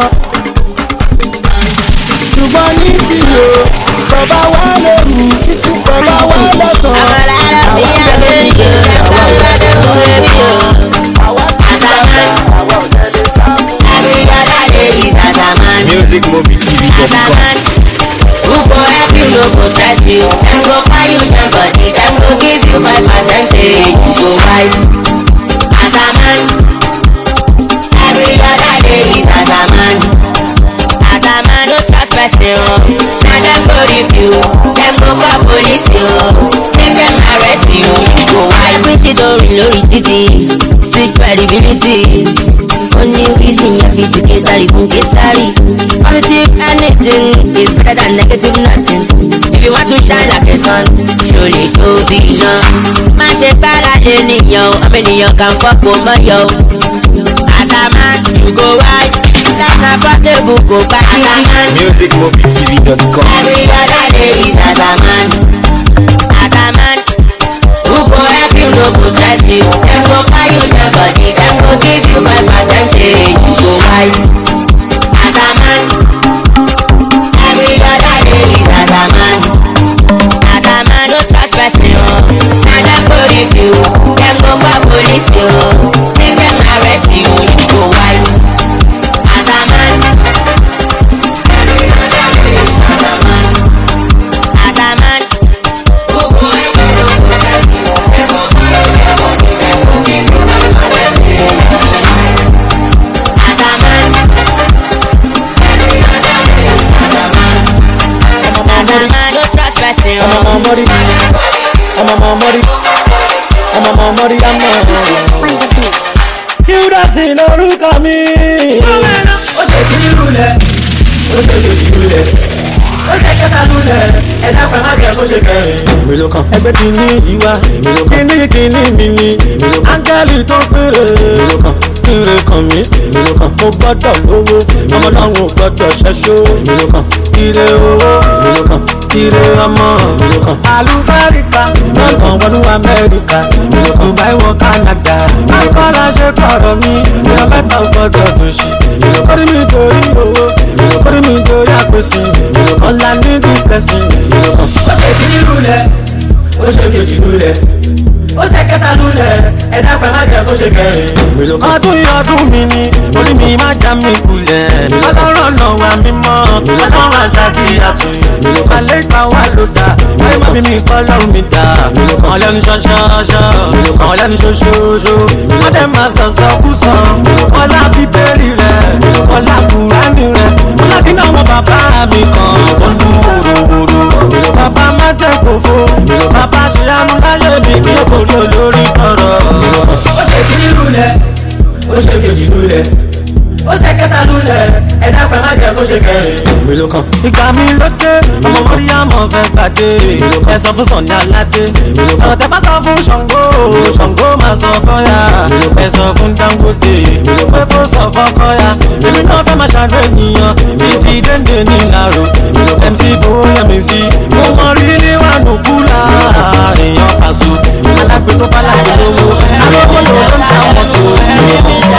ṣùgbọ́n nísìnyí o bàbá wa lóru bàbá wa lọ́sàn-án. Àwọn alára mi àgbèrè yóò ẹ̀ka lọ́dọ̀ fún ẹbí o. Àsàmán. Every other day is Àsàmán. Àsàmán. Who go help you no go stress you. Dem go buy you dem body. Dem go give you five percentage. You go wise. Àsàmán. Every other day is Àsàmán. Àsàmán no trust person o. Na dem go review. Dem go call police o. Make dem arrest you. You go wise. Wetin don rìn lórí títì? Street credibility. Only reason yẹn fi ti Kesari fún Kesari. Positive anything is better than negative nothing. If you want to shine like a sun, ṣòlè tóbi náà. Má ṣe gbára lé nìyàn o, ọmọ ènìyàn kan fọ́pọ̀ mọ́yọ̀ o. Àtàmán, you go right. Life na portable kò bá Àtàmán. musicmobiletv.com Every other day is Àtàmán. Àtàmán. Who go help you no go stress you. Dem go buy you dem body. Dem go give you five percentage. You go wise. Àtàmán. Every other day is Àtàmán. Àtàmán no trust person o. Na dem go review. Dem go call police o. Make dem arrest you. You go wise. Àtàmán. Every other day is Àtàmán. Àtàmán. Who go help you no go stress you. Dem go buy you dem body. Dem go give you five percentage. Àtàmán. mọ́rí ọmọ ọmọ mọ́rí ọmọ ọmọ mọ́rí àmọ́. Júdásì lórúkọ mi. ó ṣe kíní lulẹ̀ ó ṣe kejì lulẹ̀ ó ṣe kẹta lulẹ̀ ẹ̀dá kan má jẹ́ kó ṣe kẹrin. èmi ló kàn. ẹgbẹ́ kìíní yìí wá kìíní kìíní mi ni áńgẹ́lì tó péré ire kan mi mo gbọ́dọ̀ lówó ọmọ náà ò gbọ́dọ̀ ṣẹ́ṣó ire owó ire ọmọ alùbáríkà lọ́kàn wọnú amẹ́ríkà dubai wọ canada akọ́lá ṣe kọ̀rọ̀ mi ìyá mẹ́ta ò gbọ́dọ̀ tó ṣì orí mi torí owó orí mi torí àpèsè ọ̀la ní dípẹ́sì. ó ṣe kíní lulẹ̀ ó ṣe kejì lulẹ̀ ó ṣe kẹta lulẹ̀ ẹ̀dá kan má jẹ́ kó ṣe kẹrin. ọdún yìí ọdún mi ni orí mi má já mi kulẹ̀ ọlọ́run ọ̀nà wa mímọ́ ọlọ́run àzàdí àtù alẹ́ ìgbà wa ló dà ayé má bí mi kọ́ lọ́run mi dà kàn lẹ́nu ṣọ́ṣọ́ṣọ́ kàn lẹ́nu ṣoṣooṣo wọ́n dẹ̀ máa sọ̀sọ̀ kú sọ ọlá bíbélì rẹ̀ ọlá kùránì rẹ̀ ọlá kí náà wọ́n bàbá mi kan tó ń dún wòròwòrò bàbá má jẹ́ kófó bàbá ṣe àánú láyé mi kí èkó rí olórí tọrọ. ó ṣe kíní lulẹ̀ ó ṣe kejì lulẹ̀ ó ṣe kẹta lulẹ̀ ẹ̀dá kan má jẹ́ kó ṣe kẹrin. ìgbà mi ló dé ọmọ mọ́ríyàmọ̀ fẹ́ gbàdé ẹ sọ fún sọ̀ni aládé ọ̀rọ̀ tẹ bá sọ fún ṣàngó ṣàngó máa sọ fọ́yà ẹ sọ fún dangote pé kó sọ fọ́kọ́yà èmi náà fẹ́ máa ṣàdó ènìyàn bí ti dénde ní ìlàró mc bóyá sí mo mọ rí níwájú kúlà èèyàn pàṣọ alágbè tó bá láti lówó àlọ́kọ́ ló ń ta mọ́tò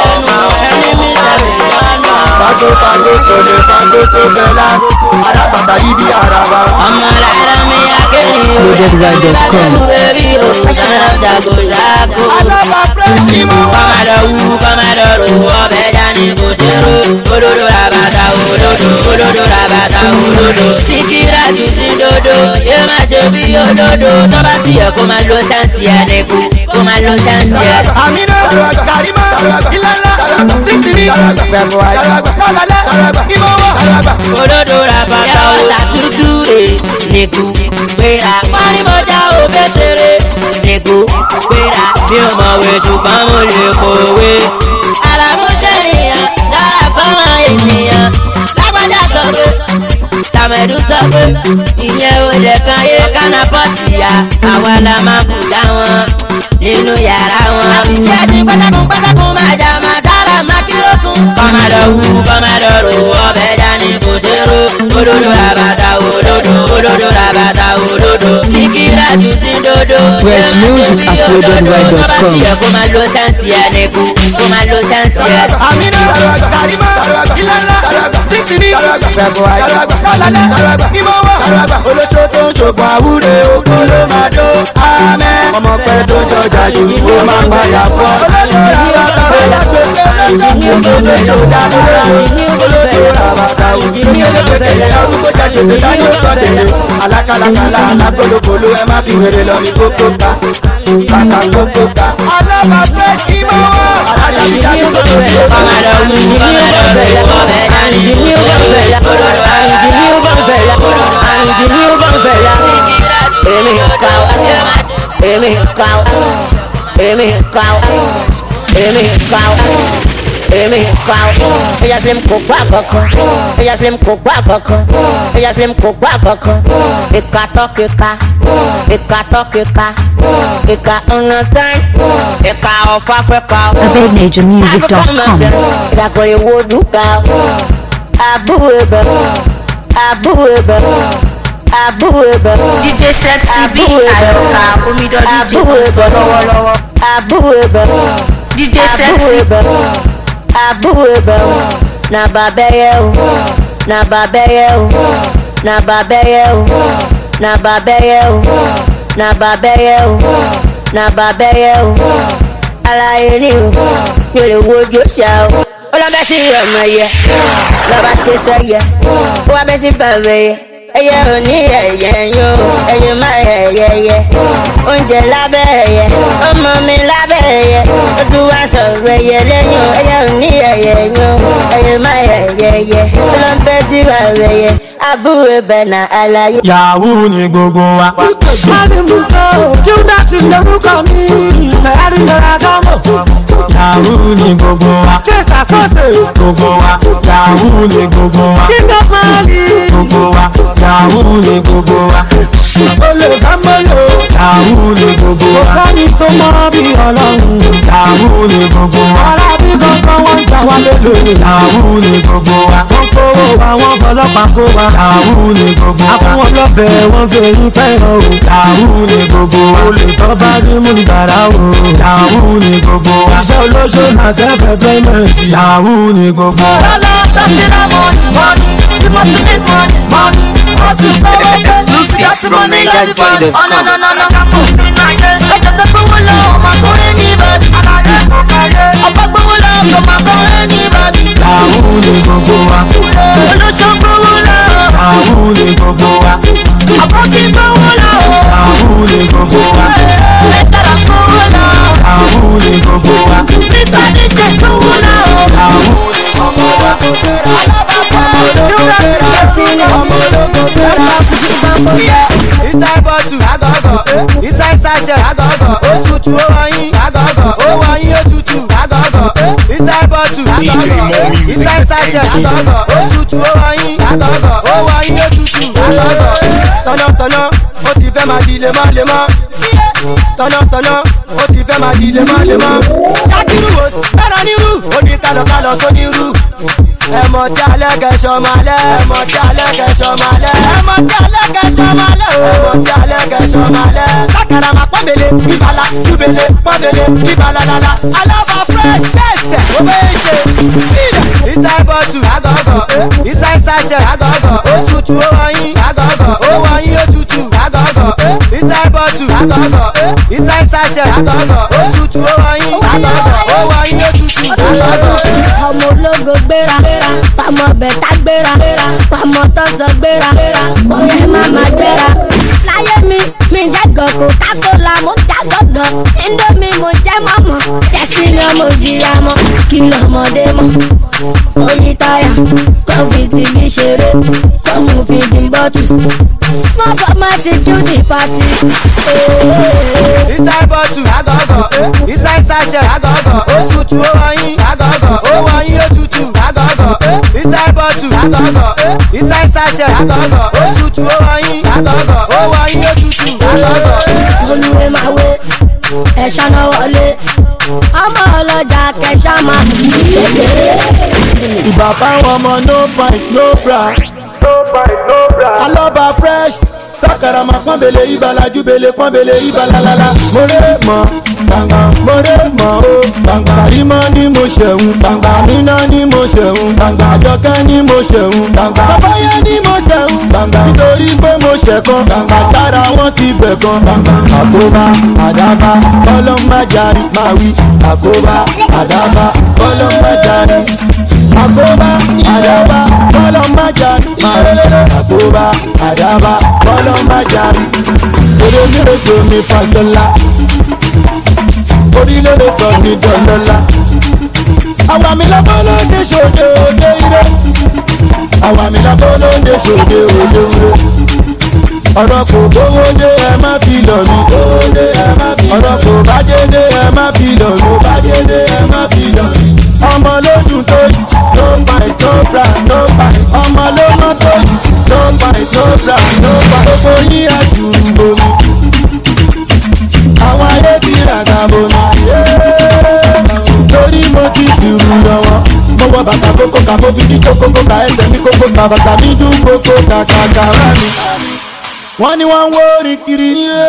fagbó fagbó sọlẹ̀ fagbó tó fẹ́lá arábàtà yìí bí araba. ọmọ rárá mi akéwì o Loadedrive.com. bẹ́bí o ṣàrà ṣàgò ṣàgò. alábà fúrẹ́sì mọ́ wá. kọ́mádọ̀ wú kọ́mádọ̀ rò ọbẹ̀ dání kò ṣe ro òdodo rabata òdodo òdodo rabata òdodo síkírà tún sí dodo yé má ṣe bí òdodo tó bá tiẹ̀ kó máa lo sáǹsì àdẹ́kù kó máa lo sáǹsì àdẹ́kù. àmínà kàrímà ìlànà títìrí fẹ̀bọ̀ ayé lọ́lọ́lẹ́ ìmọ̀wọ́. òdodo rabata òta tútù rè nìkú gbéra wọ́n ní mo já òbẹ́ ṣeré nìkú gbéra mi ò mọ̀wé ṣùgbọ́n mo lè kọ̀wé. àlàmúṣẹ́ èèyàn dára fáwọn ènìyàn lágbájá sọ pé tàmẹ̀dù sọ pé ìyẹn ò dẹ̀ kan yé kánà bọ́ọ̀sì ya àwa la máa bù dá wọn nínú yàrá wọn. yẹ́nì pátákùn pátákùn máa jà máa sára máa kírókùn. kọ́mádọ̀ wú kọ́mádọ̀ rò ọbẹ̀ dání kò ṣe ro òdodo rabata òdodo òdodo rabata òdodo síkírà jù sí dodo. Fresh music at loadedrive.com. tó bá tiẹ̀ kó máa lo sáǹsì ẹ̀dẹ́kù kó máa lo sáǹsì ẹ̀dẹ́kù. àmínà kàrímà ìlànà títìrí fẹ̀bọ̀ ayé lọ́lọ́lẹ́ ìmọ̀wọ́. olóṣó tó ń ṣògùn àwúre ogun ló máa dó amẹ́. ọmọ pẹ́ tó jọjà jù ó máa padà fọ́. olóṣó alágbègbè lọ́jọ́ olóṣó dálára olóṣó àbàtà ìgbẹ́kẹ̀lẹ̀ arúgbó jáde ṣe dání ó sọ tèlé. alákàlàkàlà alágolokolo ẹ má fi wèrè lọ mi kókó ká kàkà kókó ká. alábà fresh ìmọ̀wọ́. alájàbíjáde tó tó tó. kọ́mádọ̀ wú kọ́mádọ̀ rò ọbẹ̀ dání kò ṣe ro òdodo rabata Èmi ká èmi ká èmi ká èmi ká èmi ká ẹ̀yà fi kó gbá kankan ẹ̀yà fi kó gbá kankan ẹ̀yà fi kó gbá kankan ìka tọ́ kíka ìka tọ́ kíka ìka understand ìka of Africa. AvadeNaturMusic.com. ìdàkọ̀ ìwo dùkà àbúrò ibẹ̀ àbúrò ibẹ̀ àbúrò ibẹ̀. dídé sẹ́tì bí àyọ̀ká omidọ́dí jẹ́ tó ń sọ lọ́wọ́lọ́wọ́. àbúrò ibẹ̀ dídé àbúrò sẹ́tì ibẹ̀ àbúrò ibẹ̀ na bàbẹ́yẹ o na bàbẹ́yẹ o na bàbẹ́yẹ o na bàbẹ́yẹ o na bàbẹ́yẹ o na bàbẹ́yẹ o alaye ni o mi ò lè wojú ṣá o ó lọ bẹ́ sí ọmọ yẹ lọ́ba ṣe sẹ́yẹ ó wá bẹ́ sí bàbá yẹ ẹyẹ ò ní ẹyẹ yó ẹyẹ má ẹyẹ yẹ oúnjẹ lábẹ́ ẹyẹ ọmọ mi lábẹ́ ẹyẹ ó tún wá sọ̀rọ̀ ẹyẹ lẹ́yìn o ẹyẹ ò ní ẹyẹ yó ẹyẹ má ẹyẹ yẹ ó lọ bẹ́ sí bàbá yẹ àbúrò bẹ̀nà àlàyé. yahoo ni gbogbo wa. Mali Muso, Judas lorúkọ mi, Ferrari Ferragamo. Yahoo ni gbogbo wa. Kesa Sose, gbogbo wa. Yahoo ni gbogbo wa. King of Mali, gbogbo wa. Yahoo ni gbogbo wa. Olè Fámọ́lò, Yahoo ni gbogbo wa. Kò sẹ́ni tó mọ́ bí ọlọ́run. Yahoo ni gbogbo wa. Ọ̀rá bí kankan wọ́n gbà wá lélò. Yahoo ni gbogbo wa. Wọ́n kówó wa, wọ́n fọlọ́pàá kó wa. Yahoo ni gbogbo wa. Àfọwọ́n lọ́bẹ̀ wọ́n fi eyín fẹ́ràn o. Yahoo ni gbogbo wa. Olè tó bá rí mú gbàrà o. Yahoo ni gbogbo wa. Iṣẹ́ olóṣó na self employment. Yahoo ni gbogbo wa. Ọlọ́ sátírà mọ́ni mọ́ni, you must make money mọ́ni. Ó ti kówó pé, láti mọ́ ní lọ́dí fọ́ọ̀dì. Ọ̀nà nà nà nà. Ẹ̀jẹ̀ tó gbówó lọ, ọmọ akọrin ní ìbàdí. Ọba gbówó lọ, ọmọ akọrin ní ìbàdí. Yahoo ni gbogbo wa. Olóṣó gbówó lọ, Yahoo ni gbogbo wa. ọkọ̀ ti gbówó lọ. Yahoo ni gbogbo wa. Ẹ̀tàrà gbówó lọ. Yahoo ni gbogbo wa. Mr. DJ gbówó lọ. Yahoo ni gbogbo wa. Inside bottle, agọ̀gọ̀. Inside sachet, agọ̀gọ̀. Òtútù ó wọ̀nyí, agọ̀gọ̀. Ó wọ̀nyí òtútù, agọ̀gọ̀. Inside bottle, agọ̀gọ̀. Inside sachet, agọ̀gọ̀. Òtútù ó wọ̀nyí, agọ̀gọ̀. Ó wọ̀nyí òtútù, agọ̀gọ̀. Tọ̀nàtọ̀nà, ó ti fẹ́ máa di lemọ́lemọ́. Tọ̀nàtọ̀nà, ó ti fẹ́ máa di lemọ́lemọ́. Ṣákìrù wò sí, fẹ́ràn nírú. Ó ní kálọ̀kálọ̀ sónírú ẹmọ tí alẹ́ kẹsàn máa lẹ́ ẹmọ tí alẹ́ kẹsàn máa lẹ́ ẹmọ tí alẹ́ kẹsàn máa lẹ́ ẹmọ tí alẹ́ kẹsàn máa lẹ́. sákàrà máa pọ́nbele ìbàlá júbele pọ́nbele ìbàlá lala. alábà fresh tẹ̀sẹ̀ ó bẹ́ẹ̀ ṣe. sílẹ̀ inside bottle agọ̀gọ̀ inside sachet agọ̀gọ̀ òtútù ó wọ̀nyí agọ̀gọ̀ ó wọ̀nyí òtútù agọ̀gọ̀ inside bottle agọ̀gọ̀ inside sachet agọ̀gọ̀ òtútù ó wọ̀nyí agọ̀gọ̀ ó wọ̀nyí òtútù agọ̀gọ̀. ọmọ ológo gbéra pàmò bẹ̀tà gbéra pàmò tọ́sọ̀ gbéra kọ́yẹ́ má má gbéra. láyé mi mi jẹ́ gàn coca-cola mo já gọ́gàn indomie mo jẹ́ mọ́mọ́ tẹ̀sí ni ọmọ òjìyà mọ́ kí lọ́mọdé mọ́. oyin táyà kọ́fìtì mi ṣeré kọ́mù fi dín bọ́tù. small format do the party. inside bottle agọ̀gọ̀ inside sachet agọ̀gọ̀ òtútù ó wọ̀nyí agọ̀gọ̀ ó wọ̀nyí òtútù agọ̀gọ̀ inside bottle agọ̀gọ̀ inside sachet agọ̀gọ̀ òtútù ó wọ̀nyí agọ̀gọ̀ ó wọ̀nyí òtútù agọ̀gọ̀. olùwé máa wé ẹ̀ṣọ́ náà wọlé ọmọ ọlọ́jà kẹṣọ́ máa bù kékeré. ìbà fáwọn ọmọ no pint no bra. alọ́ba fresh sákàrà máa pọ́nbele ìbàlá júbele pọ́nbele ìbàlálálá. mo ré mọ́ gbàngbà mo ré mọ́ o gbàngbà kàrímọ́ ni mo ṣẹ̀hún gbàngbà àmínà ni mo ṣẹ̀hún gbàngbà àjọkẹ́ ni mo ṣẹ̀hún gbàngbà bàbáyé ni mo ṣẹ̀hún gbàngbà nítorí pé mo ṣẹ̀kan gbàngbà sára wọn ti bẹ̀ kan gbàngbà àkóbá àdábá kọ́lọ́májàrí máa wí àkóbá àdábá kọ́lọ́májàrí àkóbá àdábá kọ́lọ́májàrí máa wí àkóbá àdábá kọ́lọ́májàrí orílẹ̀-èdè mi fàṣọlá orílẹ̀-èdè sọ ní dọ́lọ́lá àwa mi lábọ́ ló ń dé ṣòde òde ire àwa mi lábọ́ ló ń dé ṣòde òde ire ọ̀rọ̀ kò gbówó dé ẹ má fi lọ̀ mí ọ̀rọ̀ kò bájé dé ẹ má fi lọ̀ mí bájé dé ẹ má fi lọ̀ mí ọmọ lójú tó yìí no buy no bra no buy ọmọ ló mọ tó yìí no buy no bra no buy gbogbo yín àṣùrù bomi àwọn ayé ti ràgà bomi torí mo ti fìrù lọ́wọ́ mo wọ bàtà kókó kà mo fi jí kókó kà ẹsẹ̀ mi kókó kà bàtà mi dún kókó kà kà kà rà mí wọ́n ní wọ́n ń wó orin kiri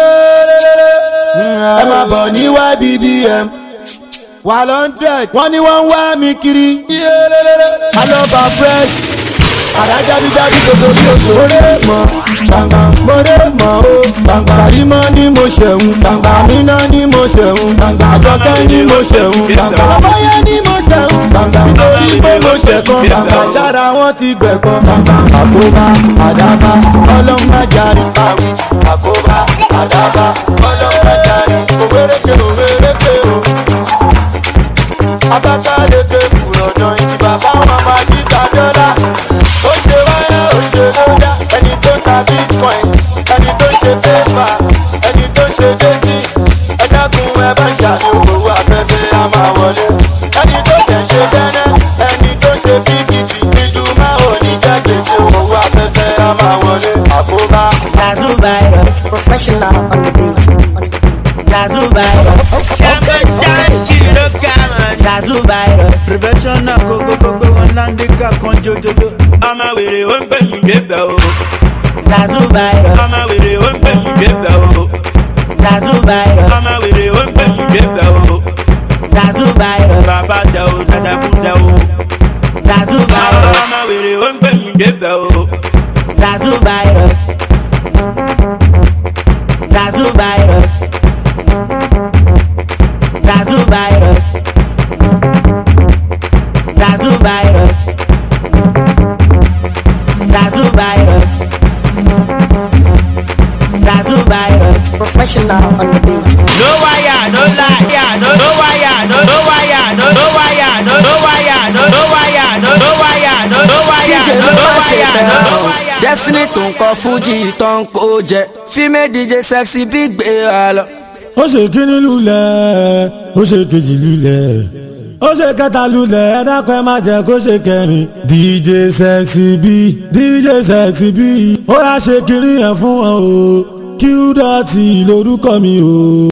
ẹ máa bọ̀ ní ybbm one hundred wọ́n ní wọ́n ń wá mi kiri alọ́ba fresh àdájábíjábí gbogbo bí oṣù oré mọ́ gbàngbà mọ́ré mọ́ o gbàngbà kàrímọ́ ni mo ṣẹ̀hún gbàngbà àmínà ni mo ṣẹ̀hún gbàngbà àjọkẹ́ ni mo ṣẹ̀hún gbàngbà àbáyé ni mo ṣẹ̀hún gbàngbà nítorí pé mo ṣẹ̀kan gbàngbà sára wọn ti gbẹ̀kan gbàngbà àkóbá àdábá ọlọ́mọdéjàre báwí àkóbá àdábá ọlọ́mọdéjàre òwéréke òwéréke o abakaleke fùrọ̀dàn ìdìbà fáwọn ọmọ adìgbà dọ́là ó ṣe wáyà ó ṣe lọ́dà máa wọlé àkóbá. Zazu virus. Professional on the beat. Zazu virus. Jumbo shine kilogram. Zazu virus. prevention náà kókókókó wọn láńdíkà kan jójóló. ọmọ wèrè ó ń pè mí débẹ̀ o. Zazu virus. ọmọ wèrè ó ń pè mí débẹ̀ o. Zazu virus. ọmọ wèrè ó ń pè mí débẹ̀ o. Zazu virus. bàbá tẹ o sẹsẹkú sẹ o. Zazu virus. ọmọ wèrè ó ń pè mí débẹ̀ o. Zazu virus. Zazu virus. Zazu virus. Zazu virus. Zazu virus. Zazu virus. Professional on the beat. no wire no lie yeah, no no wire no no wire no no wire no no wire no no wire no no wire no no wire díje no ló no bá ṣe wire no bẹ́ẹ̀ no o wire. destiny tó ń kọ fújì tó ń kó jẹ fíìmù dj sexy bí gbé wa lọ. ó ṣe kíní lulẹ̀ ó ṣe kejì lulẹ̀ ó ṣe kẹta lulẹ̀ ẹ dákun ẹ má jẹ́ kó ṣe kẹrin dj sexy b dj sexy b ó yà ṣe kíní yẹn fún wọn o q dot lórúkọ mi o.